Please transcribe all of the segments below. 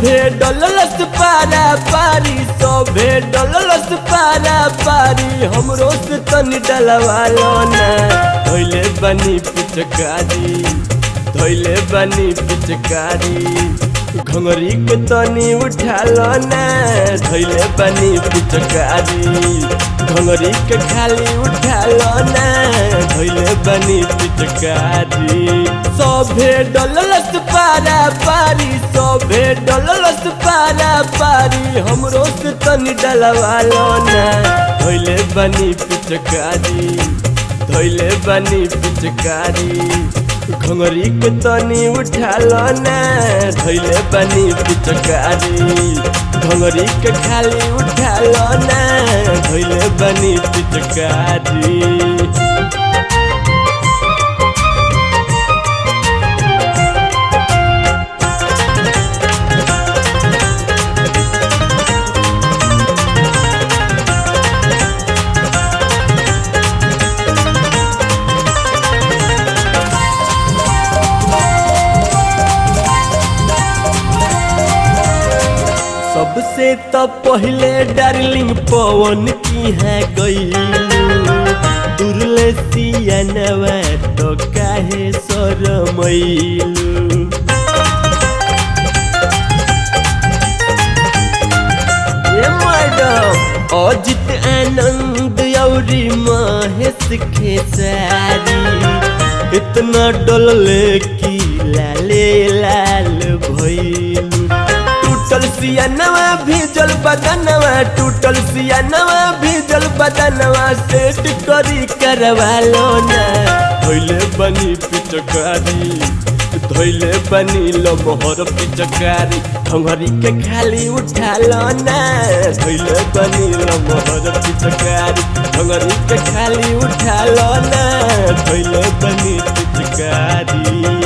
सभे डललस पारा पारी सभे डललस पारा पारी हमरो से तनी डलवालो ना धोइले बनी पिचकारी धोइले बनी पिचकारी घंगरी के तनी उठालो ना धोइले बनी पिचकारी घंगरी के खाली उठालो ना धोइले बनी पिचकारी सभे डललस पारा पारी सभे डललस पारा पारी हमरो से तनी डलवालो ना धोइले बनी पिचकारी धोइले बनी पिचकारी घंगरी के तनी उठालो ना धोइले बनी पिचकारी घंगरी के खाली उठालो ना धोइले बनी पिचकारी सबसे तो पहले डार्लिंग पवन की है गई दुर्ले सियानवा तो काहे सरमैलू ये मैडम अजित आनंद औरी महेश खेसारी इतना डलले की लाले लाल भइलू टूटल सियानवा भीजल बदनवा टूटल सियानवा भीजल बदनवा सेट करी करवा लो ना धोइले बनी पिचकारी धोइले बनी लो मोहर पिचकारी घंघरी के खाली उठा लो ना धोइले बनी लो मोहर पिचकारी घंघरी के खाली उठा लो ना धोइले बनी पिचकारी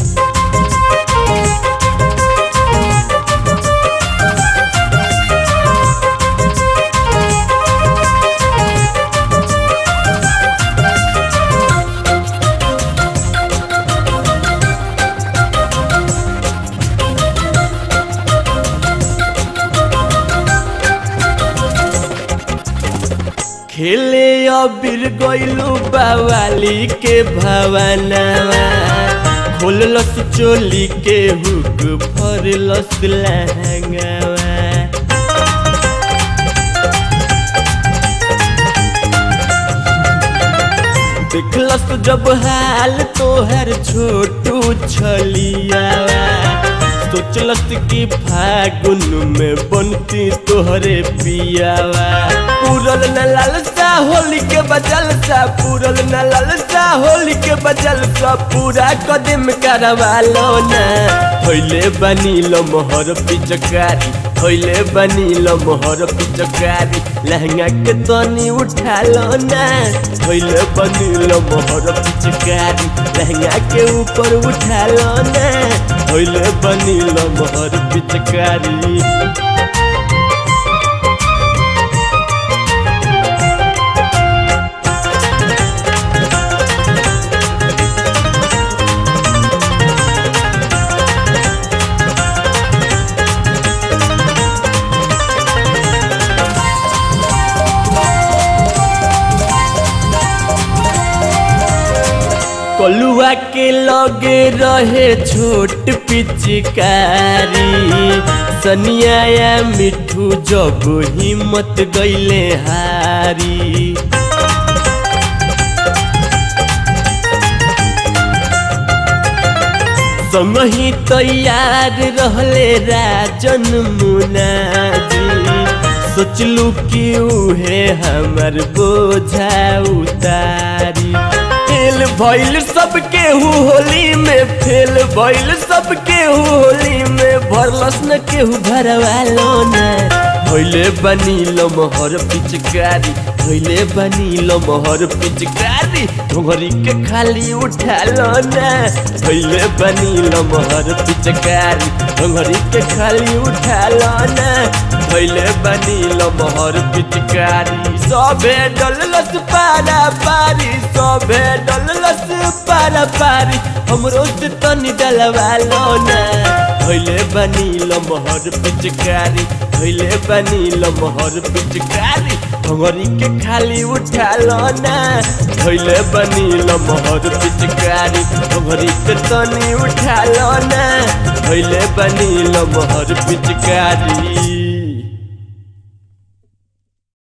खेले अबीर गइलू बावाली के भवनवा खोललस चोली के हुक फरलस लहंगवा देखलस जब हाल तोहर छोटू छलियावा सोचलस कि फागुन में बनती तोहरे पियावा पूरल न लालसा होली के बजल सा पूरल न लालसा होली के बजल सा पूरा कदम करवा लो ना होइले बनी लो मोहर पिचकारी होइले बनी लो मोहर पिचकारी लहंगा के तनी उठा लो ना होइले बनी लो मोहर पिचकारी लहंगा के ऊपर उठा लो ना होइले बनी लो मोहर पिचकारी कलुआ के लगे रहे छोट पिचकारी सनिया या मिठू जब हिम्मत गईले हारी संगही तैयार रहले राजन मुनाजी सोचलू कि उहे हमर बोझा उतारी फेल भइल सब केहू होली में फेल भइल सब केहू होली में भरलस न केहू भरवा लो ना भइले बनी लो मोहर पिचकारी भइले बनी लो मोहर पिचकारी घोघरी के खाली उठा लो ना भइले बनी लो मोहर पिचकारी घोघरी के खाली उठा लो ना भइले बनी लो मोहर पिचकारी सबे डललस पारा पारी सबे डललस पारा पारी हमरो से तनी डलवा लो ना धैले बनी लमहर पिचकारी धैले बनी लमहर पिचकारी भंगरी के खाली उठा लो ना धैले बनी लमहर पिचकारी भंगरी के तनी उठा लो ना धैले बनी लमहर पिचकारी